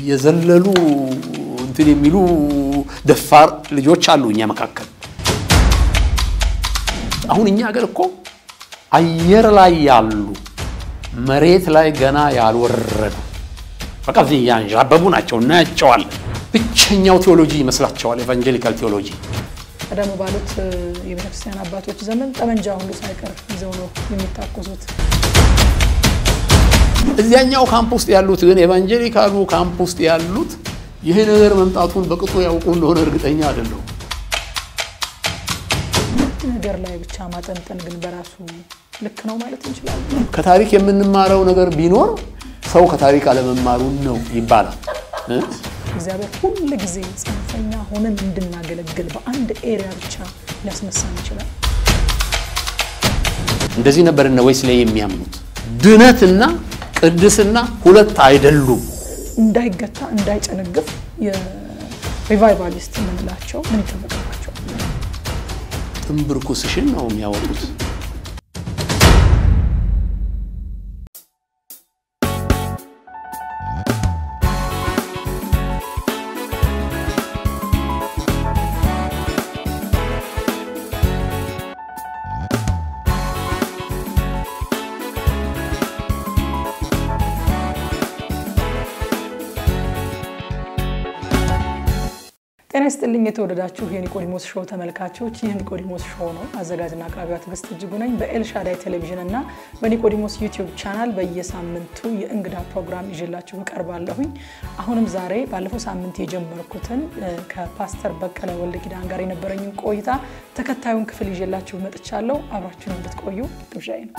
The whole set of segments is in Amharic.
እየዘለሉ እንትን የሚሉ ደፋር ልጆች አሉ እኛ መካከል። አሁን እኛ ሀገር እኮ አየር ላይ ያሉ መሬት ላይ ገና ያልወረዱ በቃ እዚህ ያንዣበቡ ናቸው፣ እናያቸዋለን። ብቸኛው ቴዎሎጂ ይመስላቸዋል ኤቫንጀሊካል ቴዎሎጂ። ቀደም ባሉት የቤተክርስቲያን አባቶች ዘመን ጠመንጃ ሁሉ ሳይቀር ይዘው ነው የሚታኮሱት። እዚያኛው ካምፕ ውስጥ ያሉት ግን ኤቫንጀሊካሉ ካምፕ ውስጥ ያሉት ይህ ነገር መምጣቱን በቅጡ ያውቁ እንደሆነ እርግጠኛ አይደለሁም። አንድ ነገር ላይ ብቻ ማጠንጠን ግን በራሱ ልክ ነው ማለት እንችላለን። ከታሪክ የምንማረው ነገር ቢኖር ሰው ከታሪክ አለመማሩን ነው ይባላል እ? እግዚአብሔር ሁል ጊዜ ጽንፈኛ ሆነን እንድናገለግል በአንድ ኤሪያ ብቻ ሊያስነሳን ይችላል። እንደዚህ ነበር እነ ዌስሌይ የሚያምኑት። ድነትና ቅድስና ሁለት አይደሉም። እንዳይገታ እንዳይጨነግፍ የሪቫይቫሊስት የምንላቸው ምን ይጠበቅባቸው? ጥንብርኩስሽን ነው የሚያወጡት። ጤና ይስጥልኝ የተወደዳችሁ የኒቆዲሞስ ሾው ተመልካቾች፣ ይህ ኒቆዲሞስ ሾው ነው። አዘጋጅና አቅራቢዋ ትዕግስት እጅጉ ነኝ። በኤልሻዳይ ቴሌቪዥን እና በኒቆዲሞስ ዩቲዩብ ቻናል በየሳምንቱ የእንግዳ ፕሮግራም ይዤላችሁ እቀርባለሁኝ። አሁንም ዛሬ ባለፈው ሳምንት የጀመርኩትን እ፣ ከፓስተር በቀለ ወልደ ኪዳን ጋር የነበረኝን ቆይታ ተከታዩን ክፍል ይዤላችሁ መጥቻለሁ። አብራችሁን እንድትቆዩ ግብዣዬ ነው።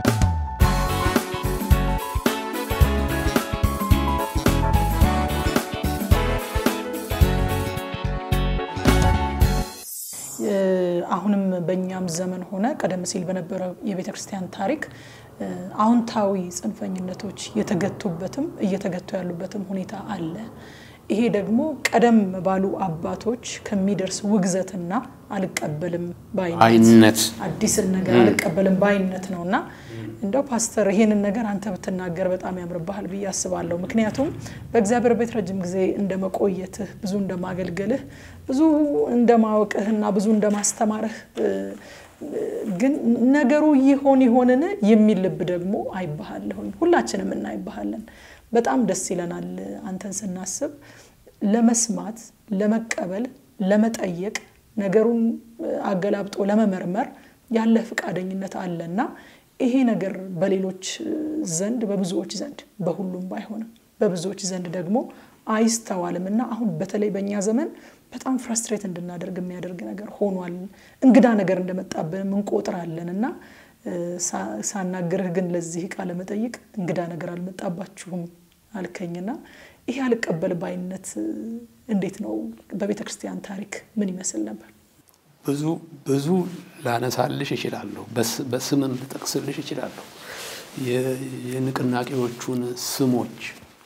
አሁንም በእኛም ዘመን ሆነ ቀደም ሲል በነበረው የቤተ ክርስቲያን ታሪክ እ፣ አዎንታዊ ጽንፈኝነቶች የተገቱበትም እየተገቱ ያሉበትም ሁኔታ አለ። ይሄ ደግሞ ቀደም ባሉ አባቶች ከሚደርስ ውግዘትና አልቀበልም ባይነት አይነት አዲስን ነገር አልቀበልም ባይነት ነው እና እንደው ፓስተር ይሄንን ነገር አንተ ብትናገር በጣም ያምርብሃል ብዬ አስባለሁ። ምክንያቱም በእግዚአብሔር ቤት ረጅም ጊዜ እንደመቆየትህ ብዙ እንደማገልገልህ ብዙ እንደማወቅህና ብዙ እንደማስተማርህ እ፣ ግን ነገሩ ይሆን ይሆንን የሚል ልብ ደግሞ አይባሃለሁኝ። ሁላችንም እናይባሃለን። በጣም ደስ ይለናል አንተን ስናስብ ለመስማት፣ ለመቀበል፣ ለመጠየቅ ነገሩን አገላብጦ ለመመርመር ያለህ ፈቃደኝነት አለና ይሄ ነገር በሌሎች ዘንድ በብዙዎች ዘንድ በሁሉም ባይሆንም በብዙዎች ዘንድ ደግሞ አይስተዋልም እና አሁን በተለይ በእኛ ዘመን በጣም ፍራስትሬት እንድናደርግ የሚያደርግ ነገር ሆኗል። እንግዳ ነገር እንደመጣብንም እንቆጥራለን እና እ፣ ሳ- ሳናግርህ ግን ለዚህ ቃለ መጠይቅ እንግዳ ነገር አልመጣባችሁም አልከኝና ይሄ አልቀበል ባይነት እ፣ እንዴት ነው በቤተ ክርስቲያን ታሪክ ምን ይመስል ነበር? ብዙ ብዙ ላነሳልሽ እችላለሁ። በስ- በስምም ልጠቅስልሽ እችላለሁ። የ- የንቅናቄዎቹን ስሞች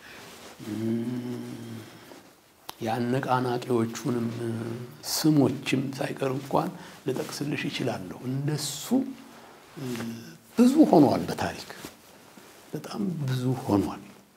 እም፣ የአነቃናቂዎቹንም ስሞችም ሳይቀር እንኳን ልጠቅስልሽ እችላለሁ። እንደሱ እ፣ ብዙ ሆኗል። በታሪክ በጣም ብዙ ሆኗል።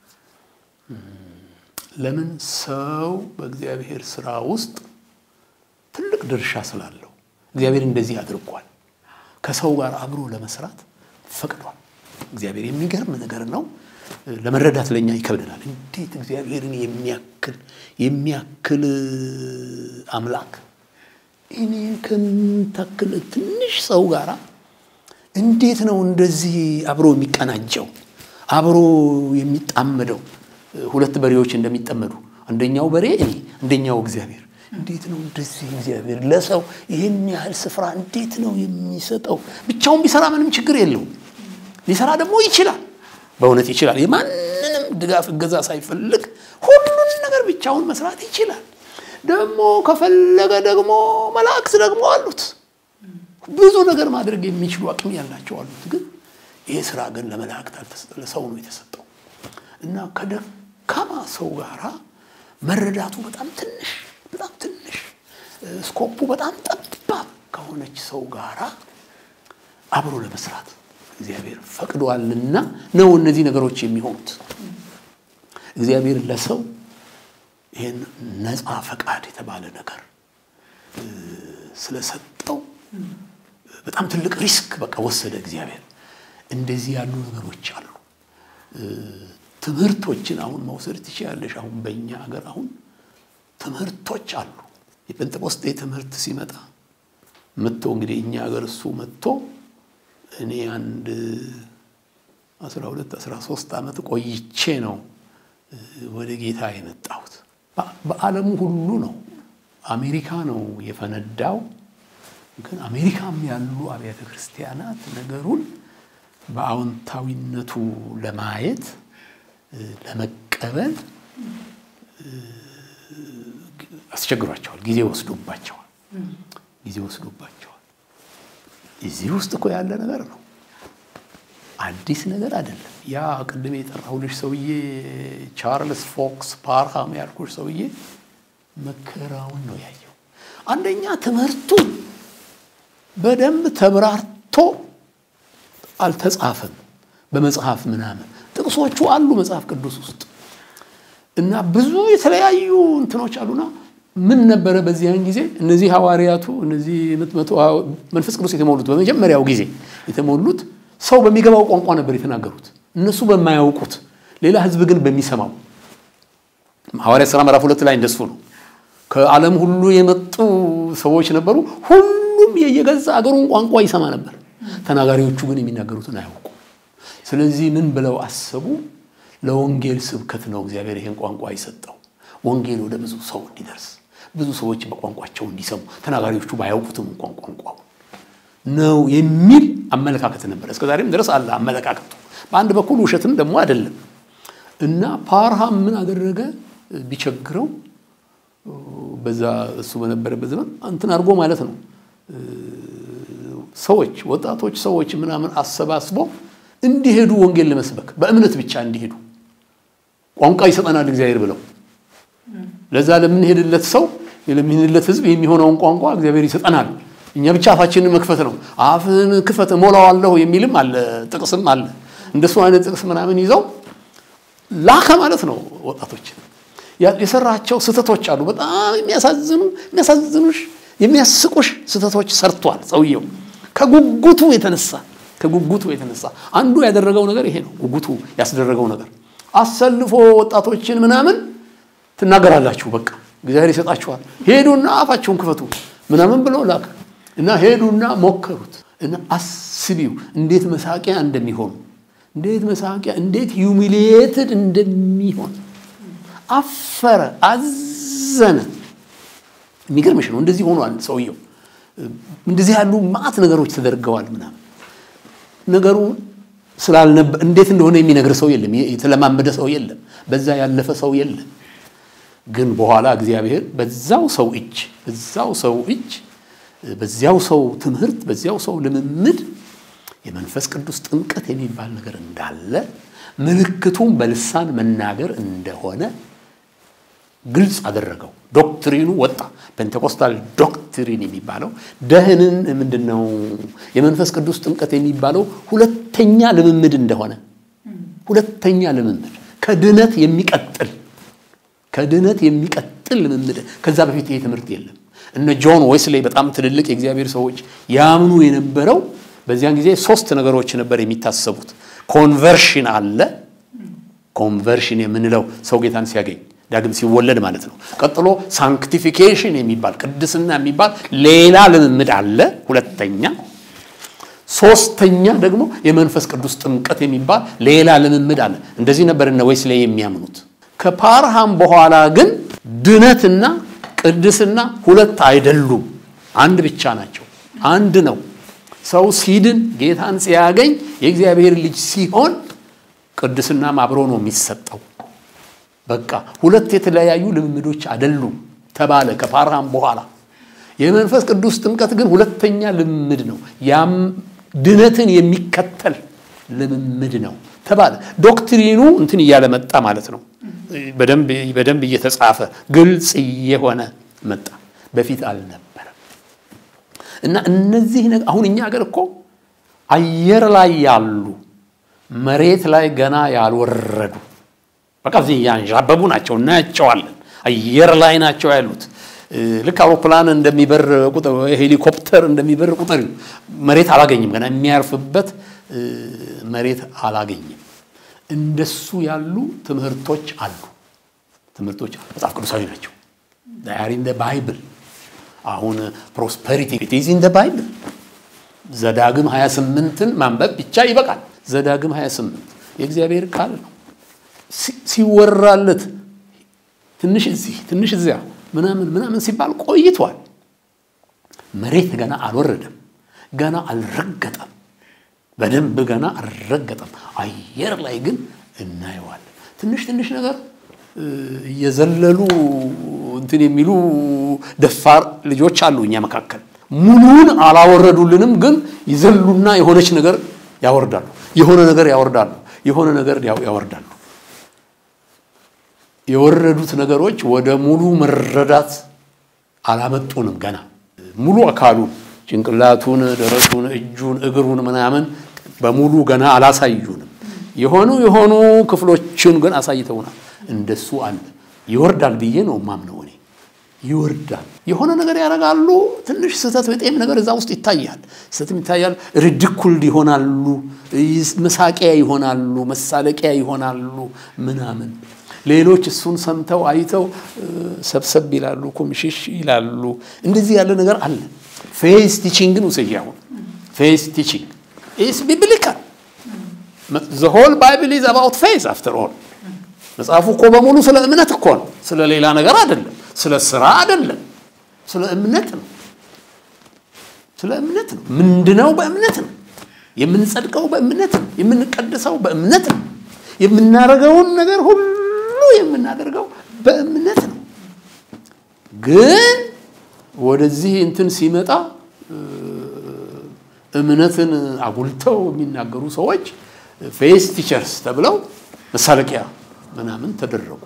ለምን ሰው በእግዚአብሔር ስራ ውስጥ ትልቅ ድርሻ ስላለው እግዚአብሔር እንደዚህ አድርጓል። ከሰው ጋር አብሮ ለመስራት ፈቅዷል። እግዚአብሔር የሚገርም ነገር ነው። ለመረዳት ለእኛ ይከብደናል። እንዴት እግዚአብሔርን የሚያክል የሚያክል አምላክ እኔን ከምታክል ትንሽ ሰው ጋር እንዴት ነው እንደዚህ አብሮ የሚቀናጀው አብሮ የሚጣመደው? ሁለት በሬዎች እንደሚጠመዱ አንደኛው በሬ እኔ አንደኛው እግዚአብሔር እንዴት ነው እንደዚህ እግዚአብሔር ለሰው ይህን ያህል ስፍራ እንዴት ነው የሚሰጠው? ብቻውን ቢሰራ ምንም ችግር የለውም። ሊሰራ ደግሞ ይችላል፣ በእውነት ይችላል። የማንንም ድጋፍ እገዛ ሳይፈልግ ሁሉን ነገር ብቻውን መስራት ይችላል። ደግሞ ከፈለገ ደግሞ መላእክት ደግሞ አሉት፣ ብዙ ነገር ማድረግ የሚችሉ አቅም ያላቸው አሉት። ግን ይህ ስራ ግን ለመላእክት አልተሰጠ፣ ለሰው ነው የተሰጠው እና ከደካማ ሰው ጋራ መረዳቱ በጣም ትንሽ በጣም ትንሽ ስኮፑ በጣም ጠባብ ከሆነች ሰው ጋራ አብሮ ለመስራት እግዚአብሔር ፈቅዷልና ነው እነዚህ ነገሮች የሚሆኑት። እግዚአብሔር ለሰው ይህን ነፃ ፈቃድ የተባለ ነገር ስለሰጠው በጣም ትልቅ ሪስክ በቃ ወሰደ እግዚአብሔር። እንደዚህ ያሉ ነገሮች አሉ። ትምህርቶችን አሁን መውሰድ ትችላለሽ። አሁን በእኛ ሀገር አሁን ትምህርቶች አሉ። የጴንጤቆስጤ ትምህርት ሲመጣ መጥቶ እንግዲህ እኛ ሀገር እሱ መጥቶ እኔ አንድ አስራ ሁለት አስራ ሶስት ዓመት ቆይቼ ነው ወደ ጌታ የመጣሁት። በዓለሙ ሁሉ ነው። አሜሪካ ነው የፈነዳው። ግን አሜሪካም ያሉ አብያተ ክርስቲያናት ነገሩን በአዎንታዊነቱ ለማየት ለመቀበል አስቸግሯቸዋል። ጊዜ ወስዶባቸዋል። ጊዜ ወስዶባቸዋል። እዚህ ውስጥ እኮ ያለ ነገር ነው። አዲስ ነገር አይደለም። ያ ቅድም የጠራሁልሽ ሰውዬ ቻርልስ ፎክስ ፓርሃም ያልኩሽ ሰውዬ መከራውን ነው ያየው። አንደኛ ትምህርቱን በደንብ ተብራርቶ አልተጻፈም በመጽሐፍ ምናምን። ጥቅሶቹ አሉ መጽሐፍ ቅዱስ ውስጥ እና ብዙ የተለያዩ እንትኖች አሉና ምን ነበረ በዚያን ጊዜ እነዚህ ሐዋርያቱ እነዚህ መንፈስ ቅዱስ የተሞሉት በመጀመሪያው ጊዜ የተሞሉት ሰው በሚገባው ቋንቋ ነበር የተናገሩት፣ እነሱ በማያውቁት ሌላ ሕዝብ ግን በሚሰማው። ሐዋርያት ሥራ ምዕራፍ ሁለት ላይ እንደሱ ነው። ከዓለም ሁሉ የመጡ ሰዎች ነበሩ። ሁሉም የየገዛ አገሩን ቋንቋ ይሰማ ነበር። ተናጋሪዎቹ ግን የሚናገሩትን አያውቁ። ስለዚህ ምን ብለው አሰቡ? ለወንጌል ስብከት ነው እግዚአብሔር ይሄን ቋንቋ የሰጠው፣ ወንጌል ወደ ብዙ ሰው እንዲደርስ፣ ብዙ ሰዎች በቋንቋቸው እንዲሰሙ፣ ተናጋሪዎቹ ባያውቁትም እንኳን ቋንቋው ነው የሚል አመለካከት ነበር። እስከ ዛሬም ድረስ አለ አመለካከቱ። በአንድ በኩል ውሸትም ደግሞ አይደለም። እና ፓርሃም ምን አደረገ? ቢቸግረው በዛ እሱ በነበረበት ዘመን እንትን አድርጎ ማለት ነው ሰዎች ወጣቶች ሰዎች ምናምን አሰባስቦ እንዲሄዱ ወንጌል ለመስበክ በእምነት ብቻ እንዲሄዱ ቋንቋ ይሰጠናል እግዚአብሔር ብለው ለዛ ለምንሄድለት ሰው ለምንሄድለት ሕዝብ የሚሆነውን ቋንቋ እግዚአብሔር ይሰጠናል። እኛ ብቻ አፋችንን መክፈት ነው። አፍን ክፈት እሞላዋለሁ የሚልም አለ፣ ጥቅስም አለ። እንደሱ አይነት ጥቅስ ምናምን ይዘው ላከ ማለት ነው። ወጣቶች የሰራቸው ስህተቶች አሉ። በጣም የሚያሳዝኑ የሚያሳዝኑሽ የሚያስቁሽ ስህተቶች ሰርቷል ሰውየው ከጉጉቱ የተነሳ ከጉጉቱ የተነሳ አንዱ ያደረገው ነገር ይሄ ነው። ጉጉቱ ያስደረገው ነገር አሰልፎ ወጣቶችን ምናምን ትናገራላችሁ፣ በቃ እግዚአብሔር ይሰጣችኋል፣ ሄዱና አፋቸውን ክፈቱ ምናምን ብሎ ላከ እና ሄዱና ሞከሩት እና አስቢው እንዴት መሳቂያ እንደሚሆኑ እንዴት መሳቂያ እንዴት ዩሚሊየትድ እንደሚሆን አፈረ፣ አዘነ። የሚገርምሽ ነው። እንደዚህ ሆኗል ሰውየው። እንደዚህ ያሉ ማዕት ነገሮች ተደርገዋል ምናምን ነገሩ ስላልነበ እንዴት እንደሆነ የሚነግር ሰው የለም፣ የተለማመደ ሰው የለም፣ በዛ ያለፈ ሰው የለም። ግን በኋላ እግዚአብሔር በዛው ሰው እጅ በዛው ሰው እጅ በዚያው ሰው ትምህርት በዚያው ሰው ልምምድ የመንፈስ ቅዱስ ጥምቀት የሚባል ነገር እንዳለ ምልክቱም በልሳን መናገር እንደሆነ ግልጽ አደረገው። ዶክትሪኑ ወጣ። ፔንቴኮስታል ዶክትሪን የሚባለው ደህንን ምንድን ነው? የመንፈስ ቅዱስ ጥምቀት የሚባለው ሁለተኛ ልምምድ እንደሆነ ሁለተኛ ልምምድ ከድነት የሚቀጥል ከድነት የሚቀጥል ልምምድ። ከዛ በፊት ይሄ ትምህርት የለም። እነ ጆን ዌስሌይ በጣም ትልልቅ የእግዚአብሔር ሰዎች ያምኑ የነበረው በዚያን ጊዜ ሶስት ነገሮች ነበር የሚታሰቡት። ኮንቨርሽን አለ። ኮንቨርሽን የምንለው ሰው ጌታን ሲያገኝ ዳግም ሲወለድ ማለት ነው። ቀጥሎ ሳንክቲፊኬሽን የሚባል ቅድስና የሚባል ሌላ ልምምድ አለ። ሁለተኛ ሶስተኛ ደግሞ የመንፈስ ቅዱስ ጥምቀት የሚባል ሌላ ልምምድ አለ። እንደዚህ ነበር እነ ዌስሌይ የሚያምኑት። ከፓርሃም በኋላ ግን ድነትና ቅድስና ሁለት አይደሉም፣ አንድ ብቻ ናቸው። አንድ ነው። ሰው ሲድን ጌታን ሲያገኝ የእግዚአብሔር ልጅ ሲሆን ቅድስናም አብሮ ነው የሚሰጠው። በቃ ሁለት የተለያዩ ልምምዶች አይደሉም ተባለ ከፓርሃም በኋላ። የመንፈስ ቅዱስ ጥምቀት ግን ሁለተኛ ልምምድ ነው። ያም ድነትን የሚከተል ልምምድ ነው ተባለ። ዶክትሪኑ እንትን እያለ መጣ ማለት ነው። በደንብ እየተጻፈ ግልጽ እየሆነ መጣ። በፊት አልነበረም። እና እነዚህ አሁን እኛ ሀገር እኮ አየር ላይ ያሉ መሬት ላይ ገና ያልወረዱ በቃ እዚህ ያንዣበቡ ናቸው፣ እናያቸዋለን። አየር ላይ ናቸው ያሉት። ልክ አውሮፕላን እንደሚበር ቁጥር ሄሊኮፕተር እንደሚበር ቁጥር መሬት አላገኝም። ገና የሚያርፍበት መሬት አላገኝም። እንደሱ ያሉ ትምህርቶች አሉ። ትምህርቶች መጽሐፍ ቅዱሳዊ ናቸው። ዳር ኢን ባይብል አሁን ፕሮስፐሪቲ ኢዝ ኢን ባይብል ዘዳግም 28ን ማንበብ ብቻ ይበቃል። ዘዳግም 28 የእግዚአብሔር ቃል ነው። ሲወራለት ትንሽ እዚህ ትንሽ እዚያ ምናምን ምናምን ሲባል ቆይቷል። መሬት ገና አልወረደም፣ ገና አልረገጠም፣ በደንብ ገና አልረገጠም። አየር ላይ ግን እናየዋለን። ትንሽ ትንሽ ነገር እየዘለሉ እንትን የሚሉ ደፋር ልጆች አሉ እኛ መካከል። ሙሉውን አላወረዱልንም፣ ግን ይዘሉና የሆነች ነገር ያወርዳሉ፣ የሆነ ነገር ያወርዳሉ፣ የሆነ ነገር ያወርዳሉ። የወረዱት ነገሮች ወደ ሙሉ መረዳት አላመጡንም። ገና ሙሉ አካሉን ጭንቅላቱን፣ ደረቱን፣ እጁን፣ እግሩን ምናምን በሙሉ ገና አላሳዩንም። የሆኑ የሆኑ ክፍሎችን ግን አሳይተውናል። እንደሱ አለ። ይወርዳል ብዬ ነው ማምነው እኔ ይወርዳል። የሆነ ነገር ያደርጋሉ። ትንሽ ስህተት በጤም ነገር እዛ ውስጥ ይታያል። ስህተትም ይታያል። ሪዲኩልድ ይሆናሉ፣ መሳቂያ ይሆናሉ፣ መሳለቂያ ይሆናሉ ምናምን ሌሎች እሱን ሰምተው አይተው ሰብሰብ ይላሉ፣ ኮምሽሽ ይላሉ። እንደዚህ ያለ ነገር አለ። ፌስ ቲቺንግን ውሰጂ። አሁን ፌስ ቲቺንግ ኢስ ቢብሊካል ዘ ሆል ባይብል ኢዝ አባውት ፌስ አፍተር ኦል። መጽሐፉ እኮ በሙሉ ስለ እምነት እኮ ነው፣ ስለ ሌላ ነገር አይደለም፣ ስለ ስራ አይደለም፣ ስለ እምነት ነው። ስለ እምነት ነው። ምንድነው? በእምነት ነው የምንጸድቀው፣ በእምነት ነው የምንቀድሰው፣ በእምነት ነው የምናደርገውን ነገር ሁሉ የምናደርገው በእምነት ነው። ግን ወደዚህ እንትን ሲመጣ እምነትን አጉልተው የሚናገሩ ሰዎች ፌስ ቲቸርስ ተብለው መሳለቂያ ምናምን ተደረጉ።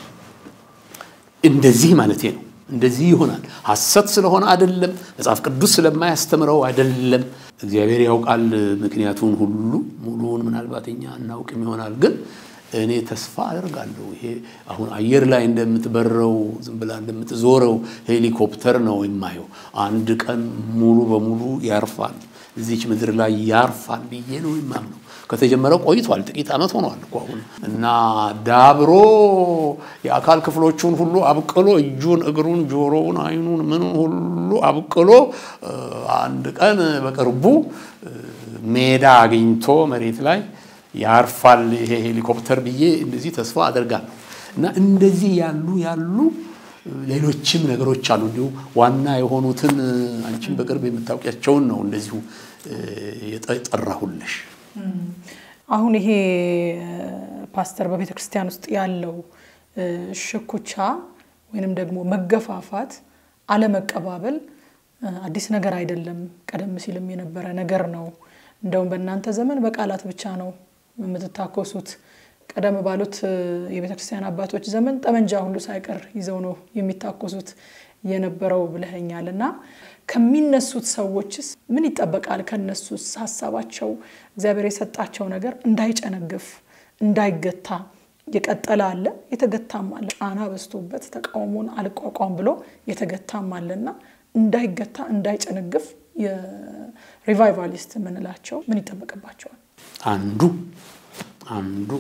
እንደዚህ ማለቴ ነው። እንደዚህ ይሆናል። ሐሰት ስለሆነ አይደለም፣ መጽሐፍ ቅዱስ ስለማያስተምረው አይደለም። እግዚአብሔር ያውቃል ምክንያቱን ሁሉ ሙሉውን ምናልባት እኛ እናውቅም ይሆናል ግን እኔ ተስፋ አደርጋለሁ። ይሄ አሁን አየር ላይ እንደምትበረው ዝም ብላ እንደምትዞረው ሄሊኮፕተር ነው የማየው። አንድ ቀን ሙሉ በሙሉ ያርፋል፣ እዚች ምድር ላይ ያርፋል ብዬ ነው የማምነው። ከተጀመረ ቆይቷል፣ ጥቂት ዓመት ሆኗል እኮ አሁን እና ዳብሮ የአካል ክፍሎቹን ሁሉ አብቅሎ እጁን፣ እግሩን፣ ጆሮውን፣ አይኑን፣ ምኑን ሁሉ አብቅሎ አንድ ቀን በቅርቡ ሜዳ አግኝቶ መሬት ላይ ያርፋል ይሄ ሄሊኮፕተር ብዬ እንደዚህ ተስፋ አደርጋለሁ። እና እንደዚህ ያሉ ያሉ ሌሎችም ነገሮች አሉ። እንዲሁ ዋና የሆኑትን አንቺም በቅርብ የምታውቂያቸውን ነው እንደዚሁ የጠራሁልሽ። አሁን ይሄ ፓስተር በቤተ ክርስቲያን ውስጥ ያለው ሽኩቻ ወይንም ደግሞ መገፋፋት፣ አለመቀባበል አዲስ ነገር አይደለም። ቀደም ሲልም የነበረ ነገር ነው። እንደውም በእናንተ ዘመን በቃላት ብቻ ነው የምትታኮሱት። ቀደም ባሉት የቤተ ክርስቲያን አባቶች ዘመን ጠመንጃ ሁሉ ሳይቀር ይዘው ነው የሚታኮሱት የነበረው ብለኸኛል። እና ከሚነሱት ሰዎችስ ምን ይጠበቃል? ከነሱስ ሀሳባቸው እግዚአብሔር የሰጣቸው ነገር እንዳይጨነግፍ እንዳይገታ የቀጠለ አለ፣ የተገታም አለ። ጫና በዝቶበት ተቃውሞን አልቋቋም ብሎ የተገታም አለና እንዳይገታ እንዳይጨነግፍ የሪቫይቫሊስት የምንላቸው ምን ይጠበቅባቸዋል? አንዱ አንዱ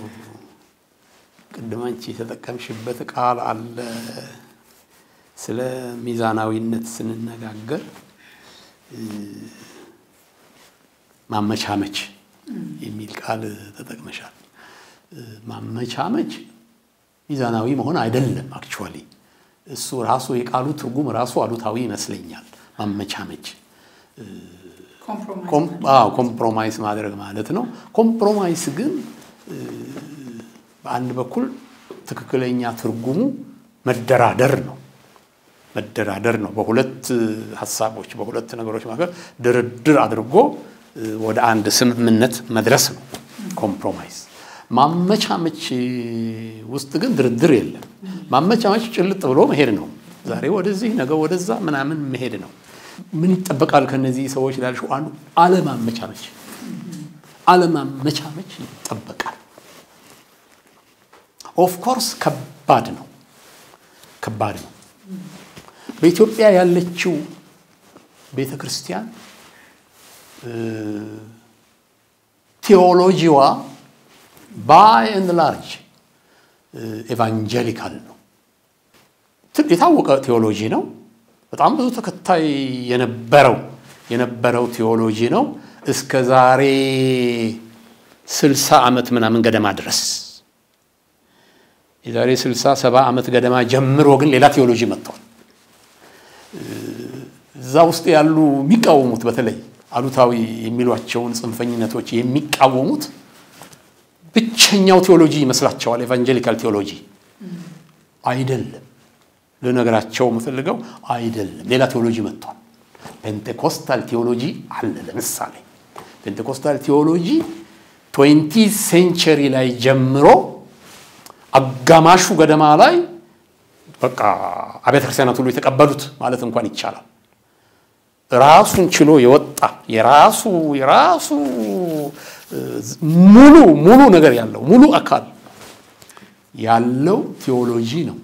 ቅድም አንቺ የተጠቀምሽበት ቃል አለ። ስለ ሚዛናዊነት ስንነጋገር ማመቻመች የሚል ቃል ተጠቅመሻል። ማመቻመች ሚዛናዊ መሆን አይደለም። አክቹዋሊ እሱ ራሱ የቃሉ ትርጉም ራሱ አሉታዊ ይመስለኛል። ማመቻመች ኮምፕሮማይስ ማድረግ ማለት ነው። ኮምፕሮማይስ ግን በአንድ በኩል ትክክለኛ ትርጉሙ መደራደር ነው። መደራደር ነው። በሁለት ሀሳቦች በሁለት ነገሮች መካከል ድርድር አድርጎ ወደ አንድ ስምምነት መድረስ ነው ኮምፕሮማይስ። ማመቻመች ውስጥ ግን ድርድር የለም። ማመቻመች ጭልጥ ብሎ መሄድ ነው። ዛሬ ወደዚህ ነገ ወደዛ ምናምን መሄድ ነው። ምን ይጠበቃል ከነዚህ ሰዎች ላልሽው አንዱ አለማመቻመች አለማመቻመች ይጠበቃል። ኦፍኮርስ ከባድ ነው። ከባድ ነው። በኢትዮጵያ ያለችው ቤተ ክርስቲያን ቴዎሎጂዋ ባይ ኤንድ ላርጅ ኤቫንጀሊካል ነው። የታወቀ ቴዎሎጂ ነው። በጣም ብዙ ተከታይ የነበረው የነበረው ቴዎሎጂ ነው እስከ ዛሬ ስልሳ ዓመት ምናምን ገደማ ድረስ የዛሬ ስልሳ ሰባ ዓመት ገደማ ጀምሮ ግን ሌላ ቴዎሎጂ መጥቷል። እዛ ውስጥ ያሉ የሚቃወሙት በተለይ አሉታዊ የሚሏቸውን ጽንፈኝነቶች የሚቃወሙት ብቸኛው ቴዎሎጂ ይመስላቸዋል። ኤቫንጀሊካል ቴዎሎጂ አይደለም። ልነግራቸው የምፈልገው አይደለም። ሌላ ቴዎሎጂ መጥቷል። ፔንቴኮስታል ቴዎሎጂ አለ። ለምሳሌ ፔንቴኮስታል ቴዎሎጂ ትዌንቲ ሴንቸሪ ላይ ጀምሮ አጋማሹ ገደማ ላይ በቃ አብያተ ክርስቲያናት ሁሉ የተቀበሉት ማለት እንኳን ይቻላል። ራሱን ችሎ የወጣ የራሱ የራሱ ሙሉ ሙሉ ነገር ያለው ሙሉ አካል ያለው ቴዎሎጂ ነው።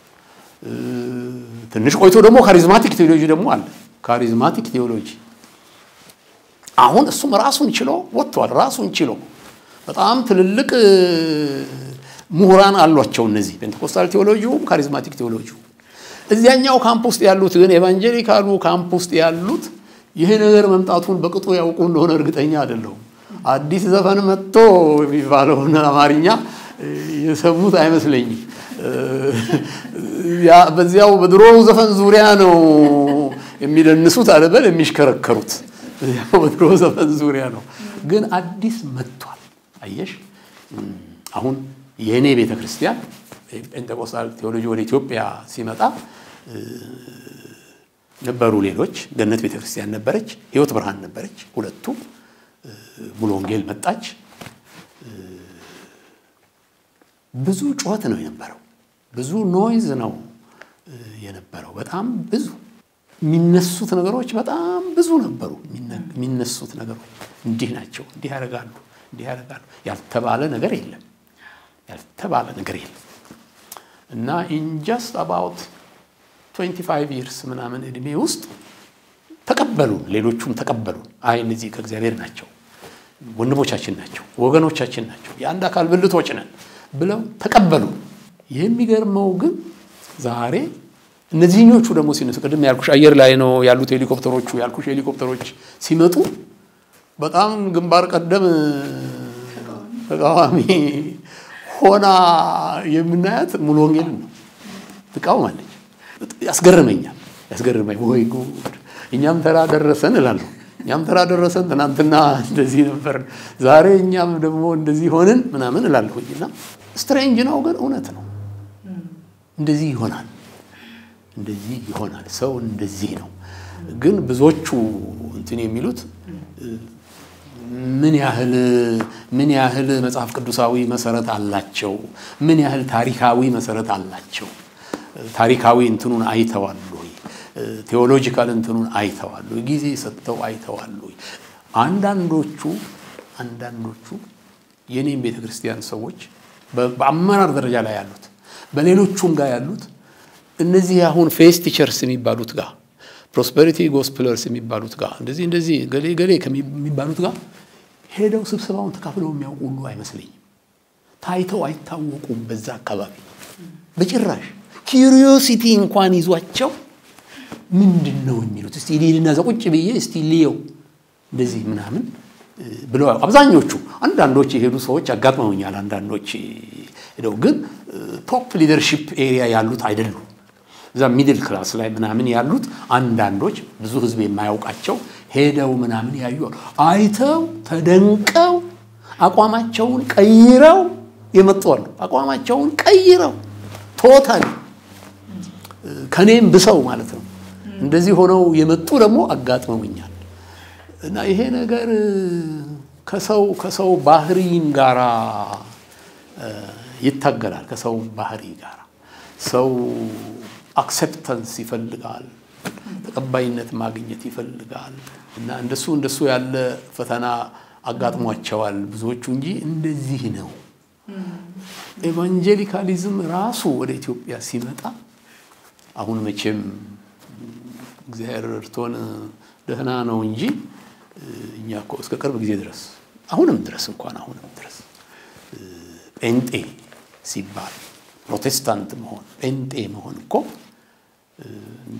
ትንሽ ቆይቶ ደግሞ ካሪዝማቲክ ቴዎሎጂ ደግሞ አለ። ካሪዝማቲክ ቴዎሎጂ አሁን እሱም ራሱን ችሎ ወጥቷል። ራሱን ችሎ በጣም ትልልቅ ምሁራን አሏቸው። እነዚህ ፔንቴኮስታል ቴዎሎጂውም ካሪዝማቲክ ቴዎሎጂው እዚያኛው ካምፕ ውስጥ ያሉት ግን ኤቫንጀሊካሉ ካምፕ ውስጥ ያሉት ይህ ነገር መምጣቱን በቅጡ ያውቁ እንደሆነ እርግጠኛ አይደለሁም። አዲስ ዘፈን መጥቶ የሚባለውን አማርኛ የሰሙት አይመስለኝም። በዚያው በድሮ ዘፈን ዙሪያ ነው የሚደንሱት አለበል የሚሽከረከሩት በድሮ ዘፈን ዙሪያ ነው። ግን አዲስ መጥቷል። አየሽ አሁን የእኔ ቤተ ክርስቲያን ጴንጤቆስታል ቴዎሎጂ ወደ ኢትዮጵያ ሲመጣ ነበሩ ሌሎች። ገነት ቤተ ክርስቲያን ነበረች፣ ህይወት ብርሃን ነበረች። ሁለቱ ሙሉ ወንጌል መጣች። ብዙ ጩኸት ነው የነበረው፣ ብዙ ኖይዝ ነው የነበረው። በጣም ብዙ የሚነሱት ነገሮች በጣም ብዙ ነበሩ። የሚነሱት ነገሮች እንዲህ ናቸው፣ እንዲህ ያደርጋሉ፣ እንዲህ ያደርጋሉ። ያልተባለ ነገር የለም፣ ያልተባለ ነገር የለም። እና ኢን ጀስት አባውት 25 ይርስ ምናምን እድሜ ውስጥ ተቀበሉን፣ ሌሎቹም ተቀበሉን። አይ እነዚህ ከእግዚአብሔር ናቸው፣ ወንድሞቻችን ናቸው፣ ወገኖቻችን ናቸው፣ የአንድ አካል ብልቶች ነን ብለው ተቀበሉ። የሚገርመው ግን ዛሬ እነዚህኞቹ ደግሞ ሲነሱ ቅድም ያልኩሽ አየር ላይ ነው ያሉት ሄሊኮፕተሮቹ ያልኩሽ ሄሊኮፕተሮች ሲመጡ በጣም ግንባር ቀደም ተቃዋሚ ሆና የምናያት ሙሉ ወንጌልን ነው ትቃወማለች። ያስገርመኛል፣ ያስገርመኝ ወይ ጉድ! እኛም ተራ ደረሰን እላለሁ። እኛም ተራ ደረሰን፣ ትናንትና እንደዚህ ነበር፣ ዛሬ እኛም ደግሞ እንደዚህ ሆንን ምናምን እላለሁኝ። እና ስትሬንጅ ነው ግን እውነት ነው። እንደዚህ ይሆናል፣ እንደዚህ ይሆናል። ሰው እንደዚህ ነው። ግን ብዙዎቹ እንትን የሚሉት ምን ያህል ምን ያህል መጽሐፍ ቅዱሳዊ መሰረት አላቸው? ምን ያህል ታሪካዊ መሰረት አላቸው? ታሪካዊ እንትኑን አይተዋል ወይ? ቴዎሎጂካል እንትኑን አይተዋል ወይ? ጊዜ ሰጥተው አይተዋል ወይ? አንዳንዶቹ አንዳንዶቹ የኔም ቤተ ክርስቲያን ሰዎች በአመራር ደረጃ ላይ ያሉት በሌሎቹም ጋር ያሉት እነዚህ አሁን ፌስ ቲቸርስ የሚባሉት ጋር ፕሮስፐሪቲ ጎስፕለርስ የሚባሉት ጋር እንደዚህ እንደዚህ ገሌ ገሌ ከሚባሉት ጋር ሄደው ስብሰባውን ተካፍለው የሚያውቁ ሁሉ አይመስለኝም። ታይተው አይታወቁም። በዛ አካባቢ በጭራሽ ኪሪዮሲቲ እንኳን ይዟቸው ምንድን ነው የሚሉት እስቲ ሊልና እዛ ቁጭ ብዬ እስቲ ልየው እንደዚህ ምናምን ብለው አብዛኞቹ አንዳንዶች የሄዱ ሰዎች አጋጥመውኛል። አንዳንዶች ሄደው ግን ቶፕ ሊደርሺፕ ኤሪያ ያሉት አይደሉም። እዛ ሚድል ክላስ ላይ ምናምን ያሉት አንዳንዶች ብዙ ህዝብ የማያውቃቸው ሄደው ምናምን ያዩ አይተው ተደንቀው አቋማቸውን ቀይረው የመጡ አሉ። አቋማቸውን ቀይረው ቶታል ከኔም ብሰው ማለት ነው። እንደዚህ ሆነው የመጡ ደግሞ አጋጥመውኛል። እና ይሄ ነገር ከሰው ከሰው ባህሪም ጋራ ይታገላል። ከሰው ባህሪ ጋር ሰው አክሴፕተንስ ይፈልጋል፣ ተቀባይነት ማግኘት ይፈልጋል። እና እንደሱ እንደሱ ያለ ፈተና አጋጥሟቸዋል ብዙዎቹ እንጂ እንደዚህ ነው። ኤቫንጀሊካሊዝም ራሱ ወደ ኢትዮጵያ ሲመጣ አሁን መቼም እግዚአብሔር እርቶን ደህና ነው እንጂ እኛ እኮ እስከ ቅርብ ጊዜ ድረስ አሁንም ድረስ እንኳን አሁንም ድረስ ጴንጤ ሲባል ፕሮቴስታንት መሆን ጴንጤ መሆን እኮ እንደ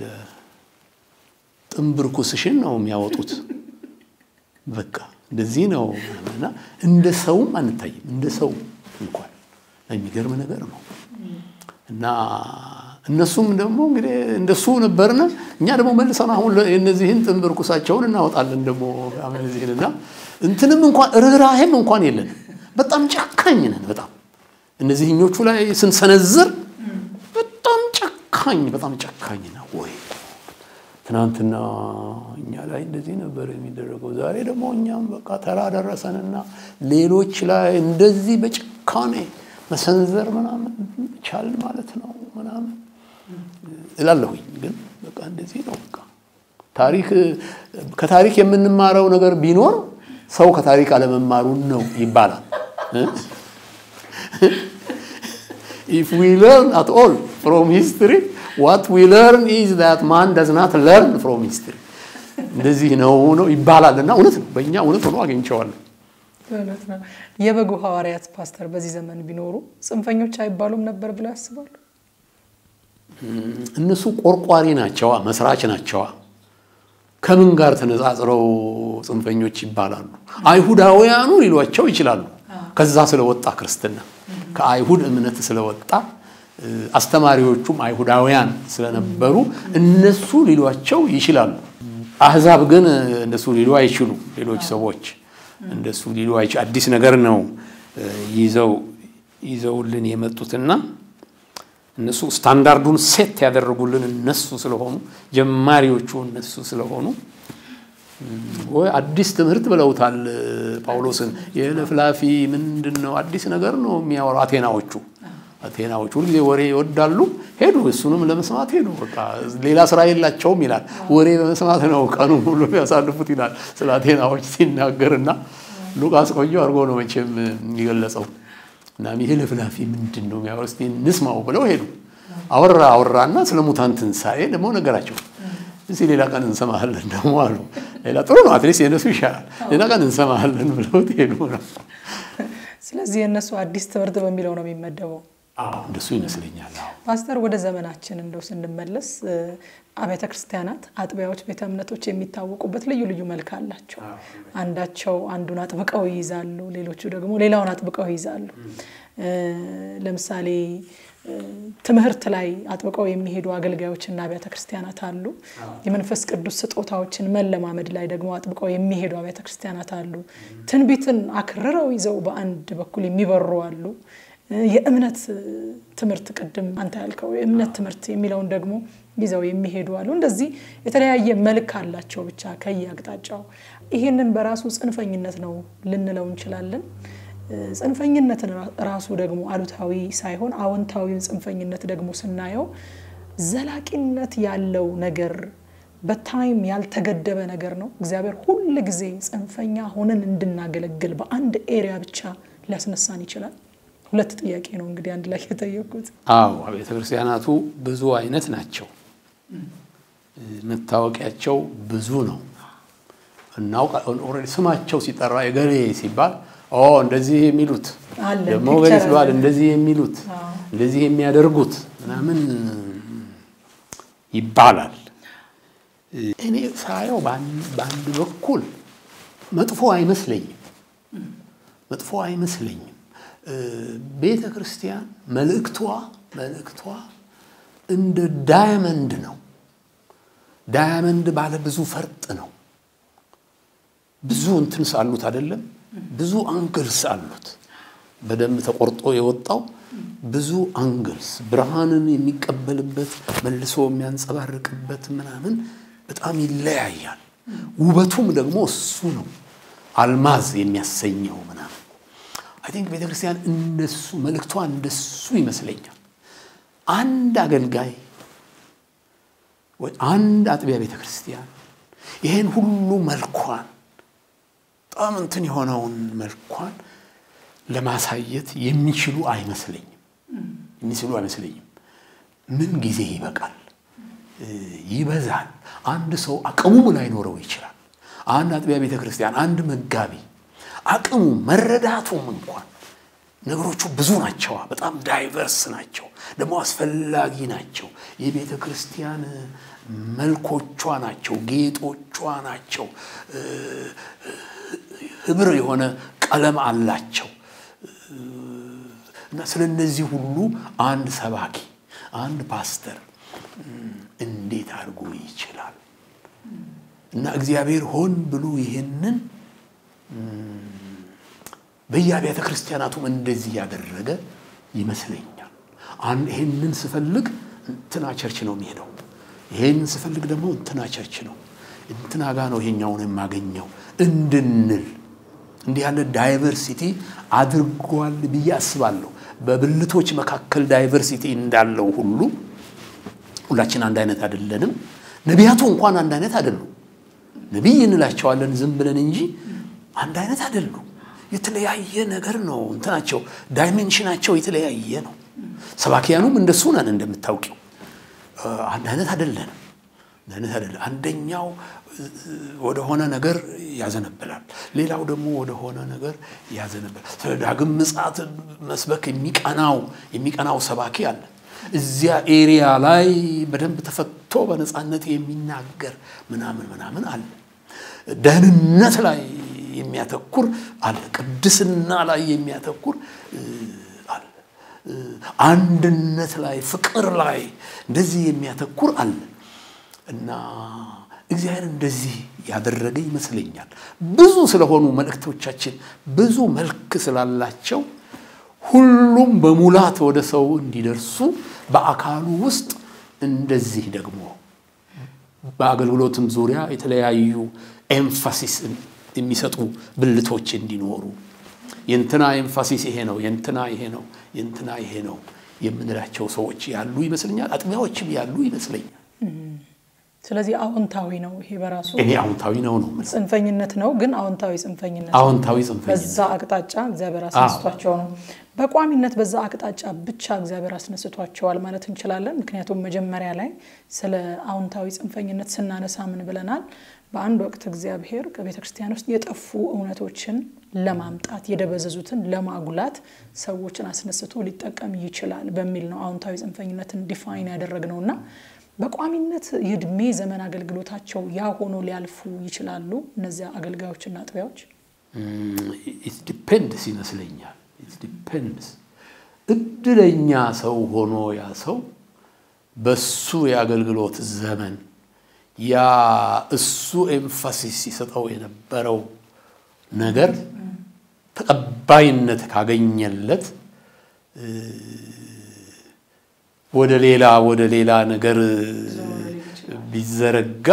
ጥንብር ኩስሽን ነው የሚያወጡት። በቃ እንደዚህ ነው እና እንደ ሰውም አንታይም። እንደ ሰው እንኳን የሚገርም ነገር ነው እና እነሱም ደግሞ እንግዲህ እንደሱ ነበርና እኛ ደግሞ መልሰን አሁን እነዚህን ጥንብር ኩሳቸውን እናወጣለን ደግሞ እነዚህንና እንትንም እንኳን ርኅራሄም እንኳን የለንም። በጣም ጨካኝ ነን። በጣም እነዚህኞቹ ላይ ስንሰነዝር በጣም ጨካኝ በጣም ጨካኝ ነው ወይ ትናንትና እኛ ላይ እንደዚህ ነበር የሚደረገው፣ ዛሬ ደግሞ እኛም በቃ ተራ ደረሰንና ሌሎች ላይ እንደዚህ በጭካኔ መሰንዘር ምናምን ቻልን ማለት ነው ምናምን እላለሁኝ። ግን በቃ እንደዚህ ነው። በቃ ታሪክ ከታሪክ የምንማረው ነገር ቢኖር ሰው ከታሪክ አለመማሩን ነው ይባላል። ኢፍ ዊ ለርን አት ኦል ፍሮም ሂስትሪ ዋት ዊ ለርን ኢዝ ዛት ማን ደዝ ናት ለርን ፍሮም ሂስትሪ እንደዚህ ነው ነው ይባላል እና እውነት ነው። በእኛ እውነት ሆኖ አግኝቼዋለሁ። እውነት ነው። የበጉ ሐዋርያት ፓስተር በዚህ ዘመን ቢኖሩ ጽንፈኞች አይባሉም ነበር ብለው ያስባሉ? እነሱ ቆርቋሪ ናቸዋ፣ መስራች ናቸዋ። ከምን ጋር ተነጻጽረው ጽንፈኞች ይባላሉ? አይሁዳውያኑ ሊሏቸው ይችላሉ። ከዛ ስለወጣ ክርስትና ከአይሁድ እምነት ስለወጣ አስተማሪዎቹም አይሁዳውያን ስለነበሩ እነሱ ሊሏቸው ይችላሉ። አህዛብ ግን እንደሱ ሊሉ አይችሉ። ሌሎች ሰዎች እንደሱ ሊሉ አይችሉ። አዲስ ነገር ነው ይዘው ይዘውልን የመጡትና እነሱ ስታንዳርዱን ሴት ያደረጉልን እነሱ ስለሆኑ ጀማሪዎቹ እነሱ ስለሆኑ ወይ አዲስ ትምህርት ብለውታል ጳውሎስን። የለፍላፊ ምንድን ነው አዲስ ነገር ነው የሚያወሩ አቴናዎቹ አቴናዎች ሁልጊዜ ወሬ ይወዳሉ። ሄዱ፣ እሱንም ለመስማት ሄዱ። በቃ ሌላ ስራ የላቸውም ይላል። ወሬ በመስማት ነው ቀኑ ሁሉ ያሳልፉት ይላል ስለ አቴናዎች ሲናገርና ሉቃስ ቆንጆ አድርጎ ነው መቼም የገለጸው። እና ይሄ ለፍላፊ ምንድን ነው የሚያወሩ እስኪ እንስማው ብለው ሄዱ። አወራ አወራና ስለ ሙታን ትንሣኤ ደግሞ ነገራቸው። እዚህ ሌላ ቀን እንሰማሃለን ደግሞ አሉ። ሌላ ጥሩ ነው፣ አትሊስት የእነሱ ይሻላል። ሌላ ቀን እንሰማሃለን ብለው ሄዱ ነው። ስለዚህ የእነሱ አዲስ ትምህርት በሚለው ነው የሚመደበው። እንደሱ ይመስለኛል። ፓስተር፣ ወደ ዘመናችን እንደው ስንመለስ አብያተ ክርስቲያናት፣ አጥቢያዎች፣ ቤተ እምነቶች የሚታወቁበት ልዩ ልዩ መልክ አላቸው። አንዳቸው አንዱን አጥብቀው ይይዛሉ፣ ሌሎቹ ደግሞ ሌላውን አጥብቀው ይይዛሉ። ለምሳሌ ትምህርት ላይ አጥብቀው የሚሄዱ አገልጋዮችና አብያተ ክርስቲያናት አሉ። የመንፈስ ቅዱስ ስጦታዎችን መለማመድ ላይ ደግሞ አጥብቀው የሚሄዱ አብያተ ክርስቲያናት አሉ። ትንቢትን አክርረው ይዘው በአንድ በኩል የሚበሩ አሉ። የእምነት ትምህርት ቅድም አንተ ያልከው የእምነት ትምህርት የሚለውን ደግሞ ይዘው የሚሄዱ አሉ። እንደዚህ የተለያየ መልክ አላቸው ብቻ ከየአቅጣጫው። ይህንን በራሱ ጽንፈኝነት ነው ልንለው እንችላለን። ጽንፈኝነትን ራሱ ደግሞ አሉታዊ ሳይሆን አዎንታዊውን ጽንፈኝነት ደግሞ ስናየው ዘላቂነት ያለው ነገር በታይም ያልተገደበ ነገር ነው። እግዚአብሔር ሁል ጊዜ ጽንፈኛ ሆነን እንድናገለግል በአንድ ኤሪያ ብቻ ሊያስነሳን ይችላል። ሁለት ጥያቄ ነው እንግዲህ አንድ ላይ የጠየቁት። አዎ ቤተ ክርስቲያናቱ ብዙ አይነት ናቸው። መታወቂያቸው ብዙ ነው። እናውቃ ኦልሬዲ ስማቸው ሲጠራ የገሌ ሲባል ኦ እንደዚህ የሚሉት ደግሞ ገሌ ሲባል እንደዚህ የሚሉት እንደዚህ የሚያደርጉት ምናምን ይባላል። እኔ ሳየው በአንድ በኩል መጥፎ አይመስለኝም፣ መጥፎ አይመስለኝም። ቤተ ክርስቲያን መልእክቷ መልእክቷ እንደ ዳያመንድ ነው። ዳያመንድ ባለ ብዙ ፈርጥ ነው። ብዙ እንትንስ አሉት አይደለም፣ ብዙ አንግልስ አሉት። በደንብ ተቆርጦ የወጣው ብዙ አንግልስ ብርሃንን የሚቀበልበት መልሶ የሚያንጸባርቅበት ምናምን በጣም ይለያያል። ውበቱም ደግሞ እሱ ነው፣ አልማዝ የሚያሰኘው ምናምን አይ ቲንክ ቤተ ክርስቲያን እንደሱ መልእክቷ እንደሱ ይመስለኛል። አንድ አገልጋይ ወይ አንድ አጥቢያ ቤተ ክርስቲያን ይሄን ሁሉ መልኳን በጣም እንትን የሆነውን መልኳን ለማሳየት የሚችሉ አይመስለኝም የሚችሉ አይመስለኝም። ምን ጊዜ ይበቃል? ይበዛል። አንድ ሰው አቅሙም ላይኖረው ይችላል። አንድ አጥቢያ ቤተ ክርስቲያን፣ አንድ መጋቢ አቅሙ መረዳቱም እንኳን ነገሮቹ ብዙ ናቸዋ። በጣም ዳይቨርስ ናቸው፣ ደግሞ አስፈላጊ ናቸው። የቤተ ክርስቲያን መልኮቿ ናቸው፣ ጌጦቿ ናቸው፣ ህብር የሆነ ቀለም አላቸው እና ስለ እነዚህ ሁሉ አንድ ሰባኪ አንድ ፓስተር እንዴት አድርጎ ይችላል? እና እግዚአብሔር ሆን ብሎ ይህንን በየአብያተ ክርስቲያናቱም እንደዚህ ያደረገ ይመስለኛል። ይህንን ስፈልግ እንትና ቸርች ነው የሚሄደው፣ ይህንን ስፈልግ ደግሞ እንትና ቸርች ነው፣ እንትና ጋ ነው ይሄኛውን የማገኘው እንድንል እንዲህ ያለ ዳይቨርሲቲ አድርጓል ብዬ አስባለሁ። በብልቶች መካከል ዳይቨርሲቲ እንዳለው ሁሉ ሁላችን አንድ አይነት አይደለንም። ነቢያቱ እንኳን አንድ አይነት አይደሉም። ነቢይ እንላቸዋለን ዝም ብለን እንጂ አንድ አይነት አይደሉም። የተለያየ ነገር ነው እንትናቸው፣ ዳይሜንሽናቸው የተለያየ ነው። ሰባኪያኑም እንደሱ ነን እንደምታውቂው፣ አንድ አይነት አይደለንም። አይነት አይደለም። አንደኛው ወደሆነ ነገር ያዘነብላል፣ ሌላው ደግሞ ወደሆነ ነገር ያዘነብላል። ስለ ዳግም ምጽአት መስበክ የሚቀናው የሚቀናው ሰባኪ አለ። እዚያ ኤሪያ ላይ በደንብ ተፈቶ በነፃነት የሚናገር ምናምን ምናምን አለ። ደህንነት ላይ የሚያተኩር አለ። ቅድስና ላይ የሚያተኩር አለ። አንድነት ላይ፣ ፍቅር ላይ እንደዚህ የሚያተኩር አለ እና እግዚአብሔር እንደዚህ ያደረገ ይመስለኛል። ብዙ ስለሆኑ መልእክቶቻችን ብዙ መልክ ስላላቸው ሁሉም በሙላት ወደ ሰው እንዲደርሱ በአካሉ ውስጥ እንደዚህ ደግሞ በአገልግሎትም ዙሪያ የተለያዩ ኤምፋሲስ የሚሰጡ ብልቶች እንዲኖሩ የእንትና ኤምፋሲስ ይሄ ነው፣ የእንትና ይሄ ነው፣ የእንትና ይሄ ነው የምንላቸው ሰዎች ያሉ ይመስለኛል። አጥቢያዎችም ያሉ ይመስለኛል። ስለዚህ አዎንታዊ ነው ይሄ በራሱ እኔ አዎንታዊ ነው ነው ጽንፈኝነት ነው፣ ግን አዎንታዊ ጽንፈኝነት ነው። አዎንታዊ ጽንፈኝነት በዛ አቅጣጫ እግዚአብሔር አስነስቷቸው ነው። በቋሚነት በዛ አቅጣጫ ብቻ እግዚአብሔር አስነስቷቸዋል ማለት እንችላለን። ምክንያቱም መጀመሪያ ላይ ስለ አዎንታዊ ጽንፈኝነት ስናነሳ ምን ብለናል? በአንድ ወቅት እግዚአብሔር ከቤተ ክርስቲያን ውስጥ የጠፉ እውነቶችን ለማምጣት የደበዘዙትን ለማጉላት ሰዎችን አስነስቶ ሊጠቀም ይችላል በሚል ነው አዎንታዊ ጽንፈኝነትን ዲፋይን ያደረግነው እና በቋሚነት የእድሜ ዘመን አገልግሎታቸው ያ ሆኖ ሊያልፉ ይችላሉ እነዚያ አገልጋዮችና አጥቢያዎች? ኢት ዲፔንድስ ይመስለኛል። ኢት ዲፔንድስ እድለኛ ሰው ሆኖ ያ ሰው በሱ የአገልግሎት ዘመን ያ እሱ ኤምፋሲስ ሲሰጠው የነበረው ነገር ተቀባይነት ካገኘለት ወደ ሌላ ወደ ሌላ ነገር ቢዘረጋ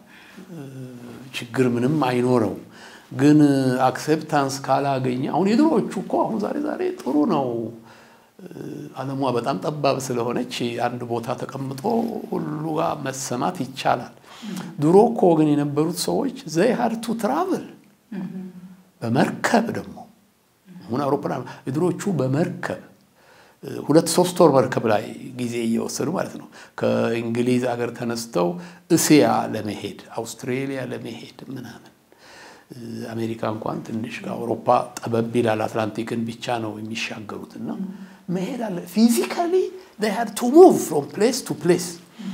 ችግር ምንም አይኖረው። ግን አክሴፕታንስ ካላገኘ አሁን የድሮዎቹ እኮ አሁን ዛሬ ዛሬ ጥሩ ነው። ዓለሟ በጣም ጠባብ ስለሆነች አንድ ቦታ ተቀምጦ ሁሉ ጋር መሰማት ይቻላል። ድሮ እኮ ግን የነበሩት ሰዎች ዘይ ሀድ ቱ ትራቭል በመርከብ ደግሞ አሁን አውሮፕላን የድሮቹ በመርከብ ሁለት ሶስት ወር መርከብ ላይ ጊዜ እየወሰዱ ማለት ነው። ከእንግሊዝ አገር ተነስተው እስያ ለመሄድ አውስትሬሊያ ለመሄድ ምናምን አሜሪካ እንኳን ትንሽ ከአውሮፓ ጠበብ ይላል። አትላንቲክን ብቻ ነው የሚሻገሩት እና መሄድ አለ ፊዚካሊ ሃድ ቱ ሙቭ ፍሮም ፕሌስ ቱ ፕሌስ።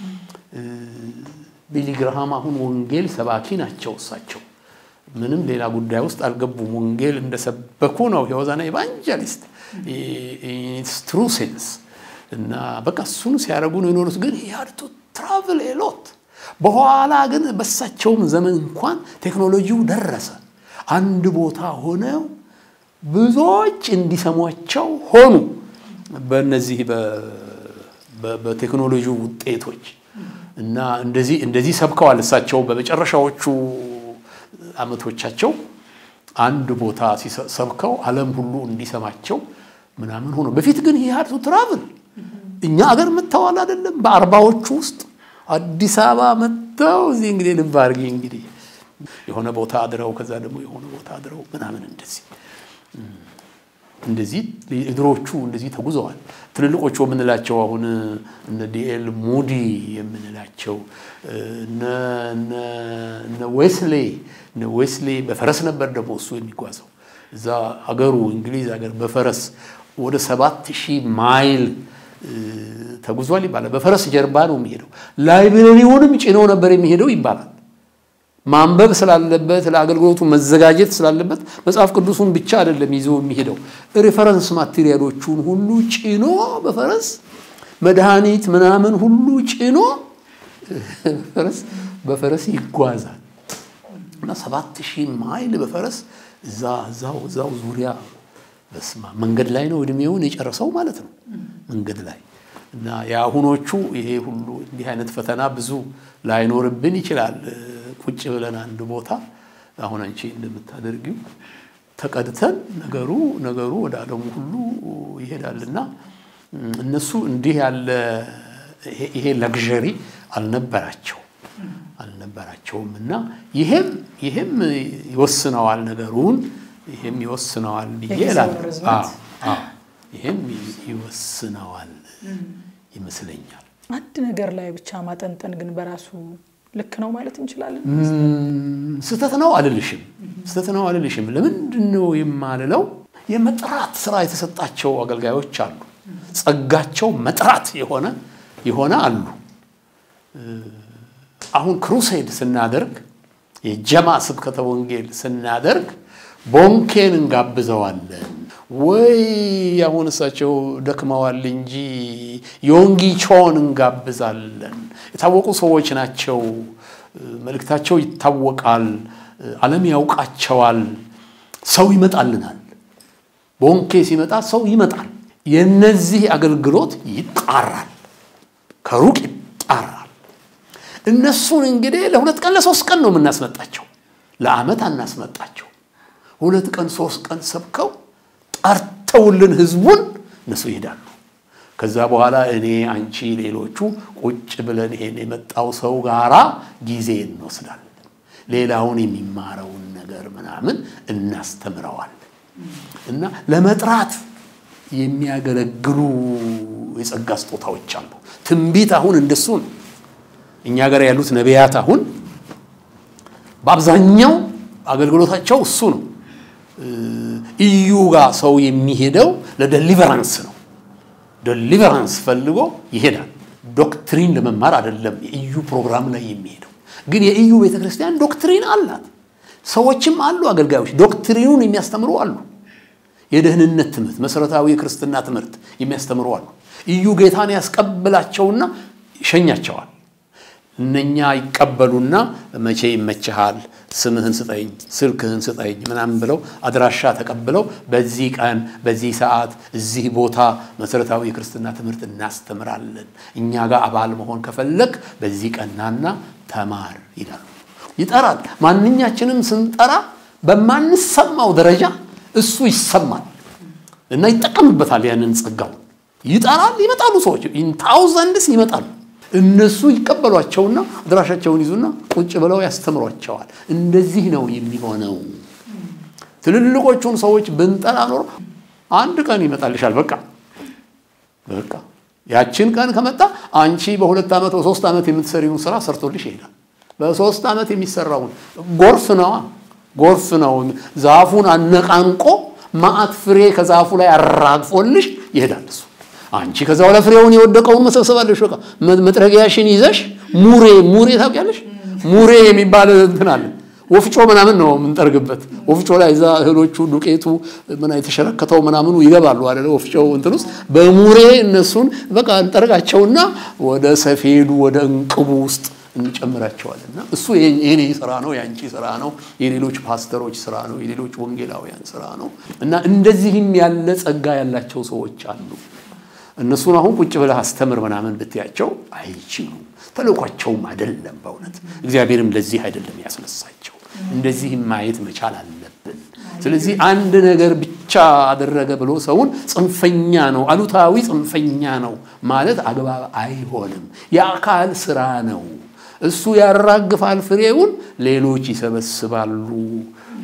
ቢሊ ግርሃም አሁን ወንጌል ሰባኪ ናቸው። እሳቸው ምንም ሌላ ጉዳይ ውስጥ አልገቡም። ወንጌል እንደሰበኩ ነው የወዛና ኤቫንጀሊስት ትሩ ሴንስ እና በቃ እሱን ሲያደርጉ ነው የኖሩት። ግን ሃድ ቱ ትራቭል ኤሎት በኋላ ግን በሳቸውም ዘመን እንኳን ቴክኖሎጂው ደረሰ። አንድ ቦታ ሆነው ብዙዎች እንዲሰሟቸው ሆኑ። በእነዚህ በቴክኖሎጂው ውጤቶች እና እንደዚህ እንደዚህ ሰብከዋል። እሳቸው በመጨረሻዎቹ ዓመቶቻቸው አንድ ቦታ ሰብከው ዓለም ሁሉ እንዲሰማቸው ምናምን ሆኖ በፊት ግን ይህ ትራቭል እኛ አገር መጥተዋል አይደለም በአርባዎቹ ውስጥ አዲስ አበባ መጥተው እዚህ እንግዲህ ልብ አድርጊ እንግዲህ የሆነ ቦታ አድረው ከዛ ደግሞ የሆነ ቦታ አድረው ምናምን እንደዚህ እንደዚህ ድሮዎቹ እንደዚህ ተጉዘዋል። ትልልቆቹ የምንላቸው አሁን እነ ዲኤል ሙዲ የምንላቸው እነ ዌስሌ እነ ዌስሌ በፈረስ ነበር ደግሞ እሱ የሚጓዘው እዛ አገሩ እንግሊዝ ሀገር በፈረስ ወደ ሰባት ሺህ ማይል ተጉዟል ይባላል። በፈረስ ጀርባ ነው የሚሄደው። ላይብረሪውንም ጭነው ነበር የሚሄደው ይባላል። ማንበብ ስላለበት ለአገልግሎቱ መዘጋጀት ስላለበት መጽሐፍ ቅዱሱን ብቻ አይደለም ይዞ የሚሄደው ሪፈረንስ ማቴሪያሎቹን ሁሉ ጭኖ በፈረስ መድኃኒት ምናምን ሁሉ ጭኖ በፈረስ ይጓዛል እና ሰባት ሺህ ማይል በፈረስ እዛ እዛው እዛው ዙሪያ በስማ መንገድ ላይ ነው እድሜውን የጨረሰው ማለት ነው። መንገድ ላይ እና የአሁኖቹ ይሄ ሁሉ እንዲህ አይነት ፈተና ብዙ ላይኖርብን ይችላል። ቁጭ ብለን አንድ ቦታ አሁን አንቺ እንደምታደርጊው ተቀድተን ነገሩ ነገሩ ወደ ዓለሙ ሁሉ ይሄዳልና እነሱ እንዲህ ያለ ይሄ ለግዠሪ አልነበራቸው አልነበራቸውም እና ይሄም ይሄም ይወስነዋል ነገሩን ይሄም ይወስነዋል ብዬ እላለሁ። ይሄም ይወስነዋል ይመስለኛል። አንድ ነገር ላይ ብቻ ማጠንጠን ግን በራሱ ልክ ነው ማለት እንችላለን። ስህተት ነው አልልሽም፣ ስህተት ነው አልልሽም። ለምንድን ነው የማልለው? የመጥራት ስራ የተሰጣቸው አገልጋዮች አሉ። ጸጋቸው መጥራት የሆነ የሆነ አሉ። አሁን ክሩሴድ ስናደርግ የጀማ ስብከተ ወንጌል ስናደርግ ቦንኬን እንጋብዘዋለን ወይ አሁን እሳቸው ደክመዋል እንጂ ዮንጊ ቾን እንጋብዛለን። የታወቁ ሰዎች ናቸው። መልእክታቸው ይታወቃል። ዓለም ያውቃቸዋል። ሰው ይመጣልናል። ቦንኬ ሲመጣ ሰው ይመጣል። የነዚህ አገልግሎት ይጣራል፣ ከሩቅ ይጣራል። እነሱን እንግዲህ ለሁለት ቀን ለሶስት ቀን ነው የምናስመጣቸው። ለዓመት አናስመጣቸው። ሁለት ቀን ሶስት ቀን ሰብከው ጠርተውልን ህዝቡን እነሱ ይሄዳሉ። ከዛ በኋላ እኔ፣ አንቺ፣ ሌሎቹ ቁጭ ብለን ይሄን የመጣው ሰው ጋራ ጊዜ እንወስዳለን። ሌላውን የሚማረውን ነገር ምናምን እናስተምረዋለን። እና ለመጥራት የሚያገለግሉ የጸጋ ስጦታዎች አሉ። ትንቢት አሁን እንደሱ ነው። እኛ ጋር ያሉት ነቢያት አሁን በአብዛኛው አገልግሎታቸው እሱ ነው። እዩ ጋር ሰው የሚሄደው ለደሊቨራንስ ነው። ደሊቨራንስ ፈልጎ ይሄዳል። ዶክትሪን ለመማር አይደለም የኢዩ ፕሮግራም ላይ የሚሄደው። ግን የኢዩ ቤተክርስቲያን ዶክትሪን አላት። ሰዎችም አሉ፣ አገልጋዮች ዶክትሪኑን የሚያስተምሩ አሉ። የደህንነት ትምህርት፣ መሰረታዊ የክርስትና ትምህርት የሚያስተምሩ አሉ። ኢዩ ጌታን ያስቀብላቸውና ይሸኛቸዋል። እነኛ ይቀበሉና መቼ ይመችሃል፣ ስምህን ስጠኝ፣ ስልክህን ስጠኝ ምናምን ብለው አድራሻ ተቀብለው በዚህ ቀን በዚህ ሰዓት እዚህ ቦታ መሰረታዊ የክርስትና ትምህርት እናስተምራለን፣ እኛ ጋር አባል መሆን ከፈለግ በዚህ ቀናና ተማር ይላሉ። ይጠራል። ማንኛችንም ስንጠራ በማንሰማው ደረጃ እሱ ይሰማል እና ይጠቀምበታል። ያንን ጸጋው ይጠራል። ይመጣሉ ሰዎች ታውዘንድስ ይመጣሉ። እነሱ ይቀበሏቸውና አድራሻቸውን ይዙና ቁጭ ብለው ያስተምሯቸዋል። እንደዚህ ነው የሚሆነው። ትልልቆቹን ሰዎች ብንጠራ ኖሮ አንድ ቀን ይመጣልሻል። በቃ በቃ ያችን ቀን ከመጣ አንቺ በሁለት ዓመት በሶስት ዓመት የምትሰሪውን ስራ ሰርቶልሽ ይሄዳል። በሶስት ዓመት የሚሰራውን ጎርፍ ነዋ፣ ጎርፍ ነው። ዛፉን አነቃንቆ ማዕት ፍሬ ከዛፉ ላይ አራግፎልሽ ይሄዳል እሱ አንቺ ከዛ በኋላ ፍሬውን የወደቀውን መሰብሰባለሽ። በቃ መጥረጊያሽን ይዘሽ ሙሬ ሙሬ ታውቂያለሽ? ሙሬ የሚባል እንትን አለ። ወፍጮ ምናምን ነው የምንጠርግበት። ወፍጮ ላይ እዛ እህሎቹ ዱቄቱ ምን የተሸረከተው ምናምኑ ይገባሉ አይደለ? ወፍጮው እንትን ውስጥ በሙሬ እነሱን በቃ እንጠርጋቸውና ወደ ሰፌዱ ወደ እንቅቡ ውስጥ እንጨምራቸዋለን። እና እሱ የኔ ስራ ነው፣ የአንቺ ስራ ነው፣ የሌሎች ፓስተሮች ስራ ነው፣ የሌሎች ወንጌላውያን ስራ ነው። እና እንደዚህም ያለ ጸጋ ያላቸው ሰዎች አሉ። እነሱን አሁን ቁጭ ብለህ አስተምር ምናምን ብትያቸው አይችሉም። ተልኳቸውም አይደለም። በእውነት እግዚአብሔርም ለዚህ አይደለም ያስነሳቸው። እንደዚህ ማየት መቻል አለብን። ስለዚህ አንድ ነገር ብቻ አደረገ ብሎ ሰውን ጽንፈኛ ነው፣ አሉታዊ ጽንፈኛ ነው ማለት አግባብ አይሆንም። የአካል ስራ ነው። እሱ ያራግፋል ፍሬውን፣ ሌሎች ይሰበስባሉ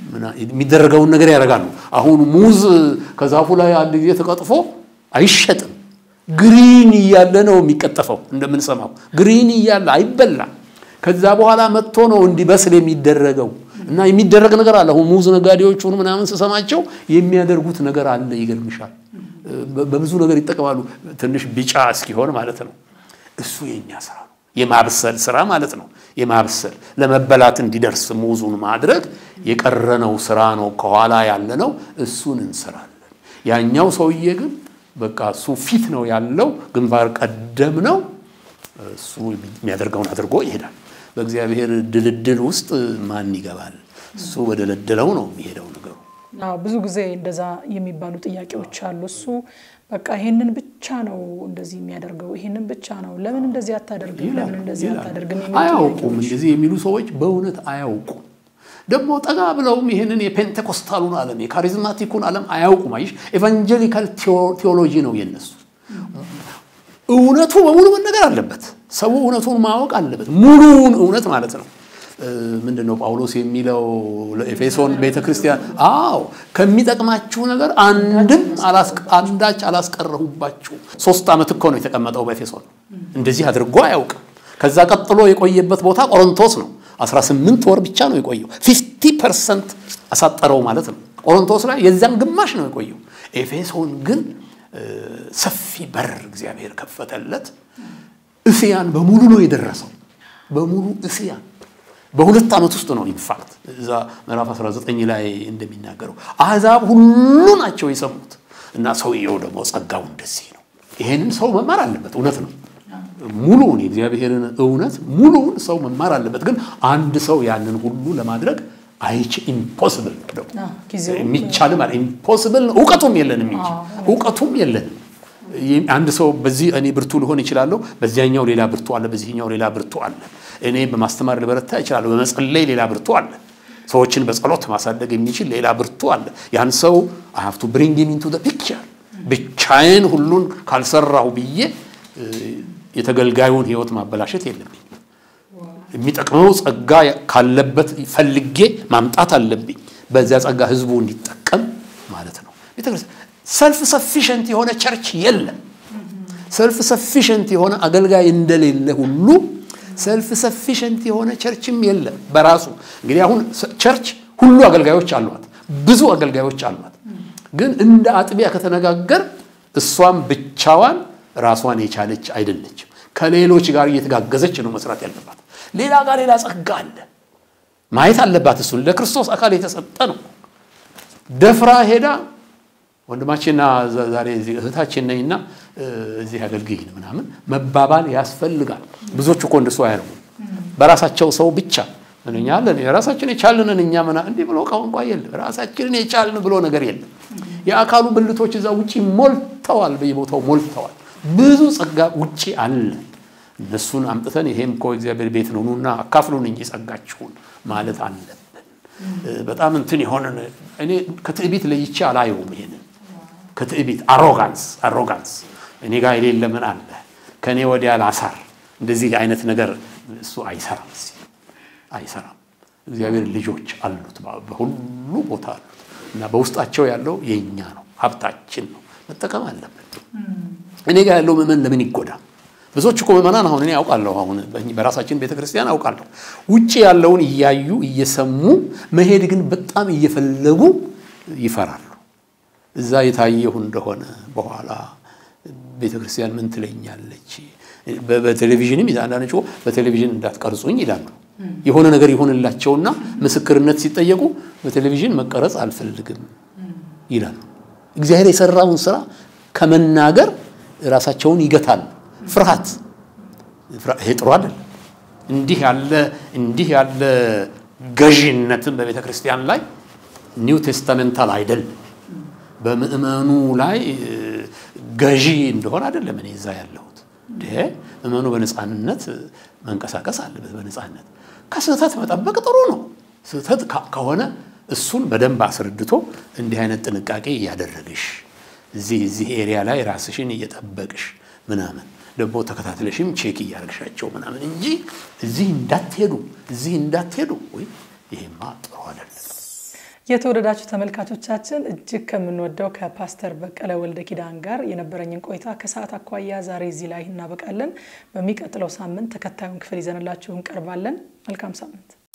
የሚደረገውን ነገር ያደርጋሉ። አሁን ሙዝ ከዛፉ ላይ አንድ ጊዜ ተቀጥፎ አይሸጥም። ግሪን እያለ ነው የሚቀጠፈው። እንደምንሰማው ግሪን እያለ አይበላም። ከዛ በኋላ መጥቶ ነው እንዲበስል የሚደረገው እና የሚደረግ ነገር አለ። አሁን ሙዝ ነጋዴዎቹን ምናምን ስሰማቸው የሚያደርጉት ነገር አለ። ይገርምሻል። በብዙ ነገር ይጠቀማሉ። ትንሽ ቢጫ እስኪሆን ማለት ነው። እሱ የኛ ስራ ነው፣ የማብሰል ስራ ማለት ነው። የማብሰል ለመበላት እንዲደርስ ሙዙን ማድረግ የቀረነው ስራ ነው። ከኋላ ያለ ነው። እሱን እንሰራለን። ያኛው ሰውዬ ግን በቃ እሱ ፊት ነው ያለው፣ ግንባር ቀደም ነው። እሱ የሚያደርገውን አድርጎ ይሄዳል። በእግዚአብሔር ድልድል ውስጥ ማን ይገባል? እሱ በደለደለው ነው የሚሄደው ነገሩ። ብዙ ጊዜ እንደዛ የሚባሉ ጥያቄዎች አሉ። እሱ በቃ ይሄንን ብቻ ነው እንደዚህ የሚያደርገው፣ ይሄንን ብቻ ነው፣ ለምን እንደዚህ አታደርግም፣ ለምን እንደዚህ አታደርግም? አያውቁም። እንደዚህ የሚሉ ሰዎች በእውነት አያውቁም። ደግሞ ጠጋ ብለውም ይህንን የፔንቴኮስታሉን ዓለም የካሪዝማቲኩን ዓለም አያውቁም። አይሽ ኤቫንጀሊካል ቴዎሎጂ ነው የነሱ። እውነቱ በሙሉ መነገር አለበት። ሰው እውነቱን ማወቅ አለበት። ሙሉውን እውነት ማለት ነው። ምንድን ነው ጳውሎስ የሚለው ለኤፌሶን ቤተ ክርስቲያን? አዎ ከሚጠቅማችሁ ነገር አንድም አንዳች አላስቀረሁባችሁ። ሶስት ዓመት እኮ ነው የተቀመጠው በኤፌሶን። እንደዚህ አድርጎ አያውቅም። ከዛ ቀጥሎ የቆየበት ቦታ ቆሮንቶስ ነው። 18 ወር ብቻ ነው የቆየው። 50 ፐርሰንት አሳጠረው ማለት ነው። ቆሮንቶስ ላይ የዚያን ግማሽ ነው የቆየው። ኤፌሶን ግን ሰፊ በር እግዚአብሔር ከፈተለት። እስያን በሙሉ ነው የደረሰው። በሙሉ እስያን በሁለት ዓመት ውስጥ ነው። ኢንፋክት እዛ ምዕራፍ 19 ላይ እንደሚናገረው አሕዛብ ሁሉ ናቸው የሰሙት። እና ሰውየው ደግሞ ጸጋው እንደዚህ ነው። ይሄንን ሰው መማር አለበት። እውነት ነው። ሙሉውን የእግዚአብሔርን እውነት ሙሉውን ሰው መማር አለበት። ግን አንድ ሰው ያንን ሁሉ ለማድረግ አይች ኢምፖስብል ነው የሚቻልም አለ ኢምፖስብል ነው። እውቀቱም የለንም እንጂ እውቀቱም የለንም። አንድ ሰው በዚህ እኔ ብርቱ ልሆን ይችላለሁ፣ በዚያኛው ሌላ ብርቱ አለ፣ በዚህኛው ሌላ ብርቱ አለ። እኔ በማስተማር ልበረታ ይችላለሁ፣ በመጸለይ ሌላ ብርቱ አለ። ሰዎችን በጸሎት ማሳደግ የሚችል ሌላ ብርቱ አለ። ያን ሰው አይ ሃቭ ቱ ብሪንግ ሂም ኢንቱ ዘ ፒክቸር ብቻዬን ሁሉን ካልሰራሁ ብዬ የተገልጋዩን ሕይወት ማበላሸት የለብኝ። የሚጠቅመው ጸጋ ካለበት ፈልጌ ማምጣት አለብኝ። በዚያ ጸጋ ህዝቡ እንዲጠቀም ማለት ነው። ቤተክርስቲያን ሰልፍ ሰፊሸንት የሆነ ቸርች የለም። ሰልፍ ሰፊሸንት የሆነ አገልጋይ እንደሌለ ሁሉ ሰልፍ ሰፊሸንት የሆነ ቸርችም የለም በራሱ እንግዲህ አሁን ቸርች ሁሉ አገልጋዮች አሏት፣ ብዙ አገልጋዮች አሏት። ግን እንደ አጥቢያ ከተነጋገር እሷም ብቻዋን ራሷን የቻለች አይደለችም። ከሌሎች ጋር እየተጋገዘች ነው መስራት ያለባት። ሌላ ጋር ሌላ ጸጋ አለ ማየት አለባት። እሱን ለክርስቶስ አካል የተሰጠ ነው። ደፍራ ሄዳ ወንድማችንና ዛሬ እህታችን ነኝና እዚህ አገልግይን ምናምን መባባል ያስፈልጋል። ብዙዎች እኮ እንደሱ አያደርጉ በራሳቸው ሰው ብቻ እኛ አለን የራሳችን የቻልንን እኛ ምና እንዲህ ብሎ ቋንቋ የለም። ራሳችንን የቻልን ብሎ ነገር የለም። የአካሉ ብልቶች እዛ ውጪ ሞልተዋል፣ በየቦታው ሞልተዋል። ብዙ ጸጋ ውጪ አለ። እነሱን አምጥተን ይሄም እኮ እግዚአብሔር ቤት ነው ኑና አካፍሉን እንጂ ጸጋችሁን ማለት አለብን። በጣም እንትን የሆነን እኔ ከትዕቢት ለይቼ አላየውም። ይሄንን ከትዕቢት አሮጋንስ አሮጋንስ እኔ ጋር የሌለ ምን አለ ከእኔ ወዲያ ላሳር እንደዚህ አይነት ነገር እሱ አይሰራም አይሰራም። እግዚአብሔር ልጆች አሉት፣ በሁሉ ቦታ አሉት እና በውስጣቸው ያለው የእኛ ነው፣ ሀብታችን ነው፣ መጠቀም አለብን። እኔ ጋር ያለው ምዕመን ለምን ይጎዳ? ብዙዎች እኮ ምዕመናን አሁን እኔ አውቃለሁ፣ አሁን በራሳችን ቤተ ክርስቲያን አውቃለሁ፣ ውጭ ያለውን እያዩ እየሰሙ መሄድ ግን በጣም እየፈለጉ ይፈራሉ። እዛ የታየሁ እንደሆነ በኋላ ቤተ ክርስቲያን ምን ትለኛለች? በቴሌቪዥንም አንዳንዶች በቴሌቪዥን እንዳትቀርጹኝ ይላሉ። የሆነ ነገር ይሆንላቸውና ምስክርነት ሲጠየቁ በቴሌቪዥን መቀረጽ አልፈልግም ይላሉ። እግዚአብሔር የሰራውን ስራ ከመናገር ራሳቸውን ይገታሉ። ፍርሃት፣ ይሄ ጥሩ አይደለም። እንዲህ ያለ እንዲህ ያለ ገዢነትን በቤተ ክርስቲያን ላይ ኒው ቴስታሜንታል አይደለም። በምእመኑ ላይ ገዢ እንደሆነ አይደለም እኔ እዛ ያለሁት። ምእመኑ በነፃነት መንቀሳቀስ አለበት። በነፃነት ከስህተት መጠበቅ ጥሩ ነው። ስህተት ከሆነ እሱን በደንብ አስረድቶ እንዲህ አይነት ጥንቃቄ እያደረግሽ እዚህ እዚህ ኤሪያ ላይ ራስሽን እየጠበቅሽ ምናምን ደግሞ ተከታትለሽም ቼክ እያደረግሻቸው ምናምን እንጂ እዚህ እንዳትሄዱ እዚህ እንዳትሄዱ ወይ ይሄማ ጥሩ አይደለም። የተወደዳችሁ ተመልካቾቻችን እጅግ ከምንወደው ከፓስተር በቀለ ወልደ ኪዳን ጋር የነበረኝን ቆይታ ከሰዓት አኳያ ዛሬ እዚህ ላይ እናበቃለን። በሚቀጥለው ሳምንት ተከታዩን ክፍል ይዘንላችሁ እንቀርባለን። መልካም ሳምንት